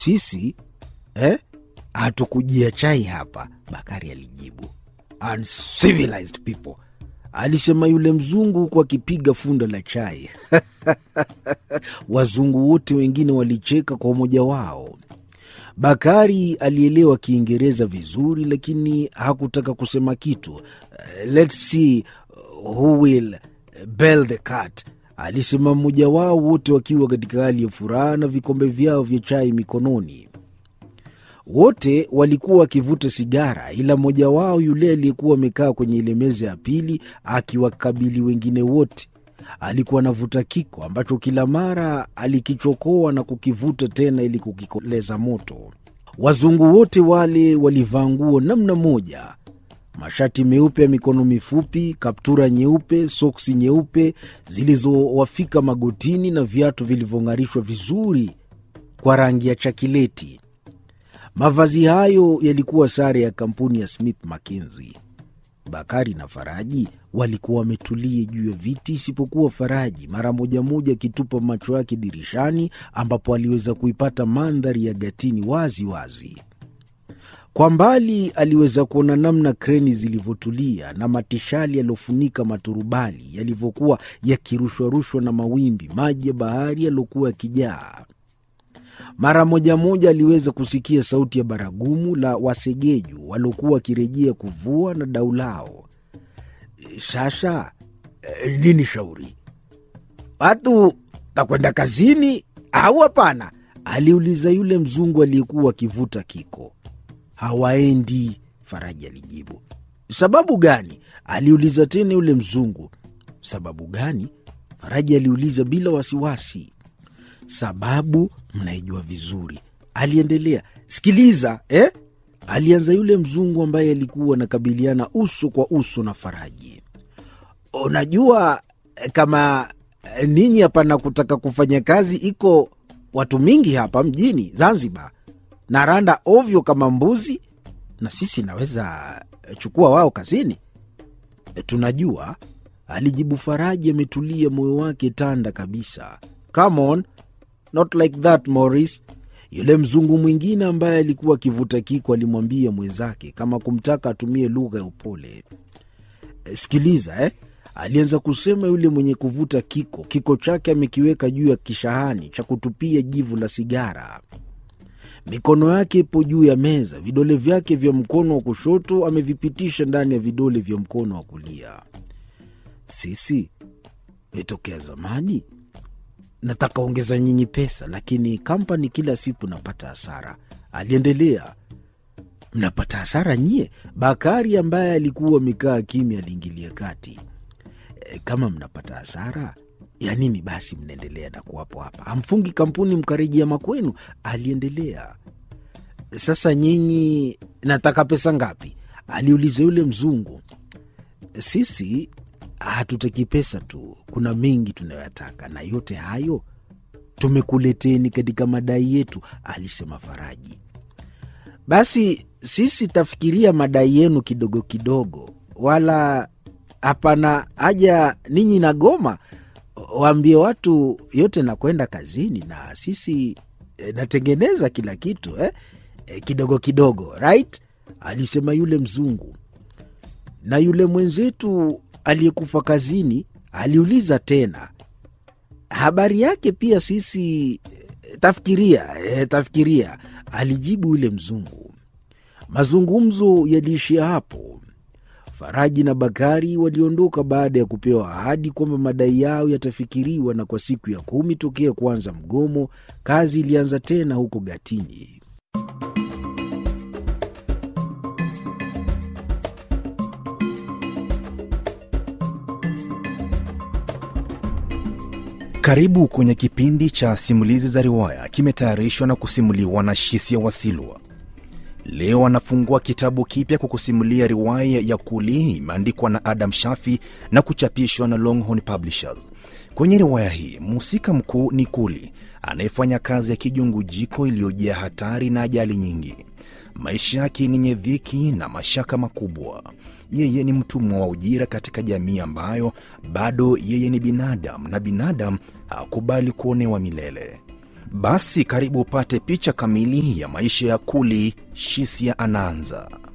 Sisi eh, hatukujia chai hapa, Bakari alijibu. Uncivilized people, alisema yule mzungu huku akipiga funda la chai. Wazungu wote wengine walicheka kwa umoja wao. Bakari alielewa Kiingereza vizuri, lakini hakutaka kusema kitu. Uh, let's see who will bell the cat, alisema mmoja wao, wote wakiwa katika hali ya furaha na vikombe vyao vya chai mikononi. Wote walikuwa wakivuta sigara, ila mmoja wao, yule aliyekuwa amekaa kwenye ile meza ya pili akiwakabili wengine wote, alikuwa anavuta kiko ambacho kila mara alikichokoa na kukivuta tena ili kukikoleza moto. Wazungu wote wale walivaa nguo namna moja, mashati meupe ya mikono mifupi, kaptura nyeupe, soksi nyeupe zilizowafika magotini na viatu vilivyong'arishwa vizuri kwa rangi ya chakileti. Mavazi hayo yalikuwa sare ya kampuni ya Smith Mackenzie. Bakari na Faraji walikuwa wametulia juu ya viti, isipokuwa Faraji mara moja moja akitupa macho yake dirishani, ambapo aliweza kuipata mandhari ya Gatini wazi wazi. Kwa mbali aliweza kuona namna kreni zilivyotulia na matishali yaliyofunika maturubali yalivyokuwa yakirushwarushwa na mawimbi, maji ya bahari yaliokuwa yakijaa. Mara moja moja aliweza kusikia sauti ya baragumu la wasegeju waliokuwa wakirejea kuvua na dau lao. Sasa eh, nini shauri? Watu takwenda kazini au hapana? aliuliza yule mzungu aliyekuwa akivuta kiko. Hawaendi, Faraji alijibu. Sababu gani? aliuliza tena yule mzungu. Sababu gani? Faraji aliuliza bila wasiwasi. Sababu mnaijua vizuri, aliendelea. Sikiliza eh? alianza yule mzungu ambaye alikuwa anakabiliana uso kwa uso na Faraji. Unajua kama ninyi hapana kutaka kufanya kazi, iko watu mingi hapa mjini Zanzibar na randa ovyo kama mbuzi, na sisi naweza chukua wao kazini. Tunajua, alijibu Faraji ametulia, moyo wake tanda kabisa. Come on, not like that Morris. Yule mzungu mwingine ambaye alikuwa akivuta kiko alimwambia mwenzake kama kumtaka atumie lugha ya upole. Sikiliza eh, alianza kusema yule mwenye kuvuta kiko, kiko chake amekiweka juu ya kishahani cha kutupia jivu la sigara. Mikono yake ipo juu ya meza, vidole vyake vya mkono wa kushoto amevipitisha ndani ya vidole vya mkono wa kulia. Sisi metokea zamani nataka ongeza nyinyi pesa, lakini kampani kila siku napata hasara, aliendelea. Mnapata hasara nyie? Bakari ambaye alikuwa amekaa kimya aliingilia kati. E, kama mnapata hasara ya nini basi mnaendelea na kuwapo hapa? Hamfungi kampuni mkarejea makwenu, aliendelea. Sasa nyinyi nataka pesa ngapi? aliuliza yule mzungu. Sisi hatutaki pesa tu, kuna mengi tunayoyataka, na yote hayo tumekuleteni katika madai yetu, alisema Faraji. Basi sisi tafikiria madai yenu kidogo kidogo, wala hapana haja ninyi na goma. Waambie watu yote nakwenda kazini, na sisi e, natengeneza kila kitu eh? E, kidogo kidogo, right? alisema yule mzungu. Na yule mwenzetu aliyekufa kazini aliuliza tena, habari yake pia sisi e, tafikiria e, tafikiria, alijibu yule mzungu. Mazungumzo yaliishia hapo. Faraji na Bakari waliondoka baada ya kupewa ahadi kwamba madai yao yatafikiriwa, na kwa siku ya kumi tokea kuanza mgomo, kazi ilianza tena huko Gatini. Karibu kwenye kipindi cha simulizi za riwaya, kimetayarishwa na kusimuliwa na Shisia Wasilwa. Leo anafungua kitabu kipya kwa kusimulia riwaya ya Kuli, imeandikwa na Adam Shafi na kuchapishwa na Longhorn Publishers. Kwenye riwaya hii mhusika mkuu ni Kuli anayefanya kazi ya kijungujiko iliyojaa hatari na ajali nyingi. Maisha yake ni yenye dhiki na mashaka makubwa. Yeye ni mtumwa wa ujira katika jamii ambayo bado yeye ni binadamu na binadamu hakubali kuonewa milele. Basi karibu upate picha kamili ya maisha ya Kuli. Shisia anaanza.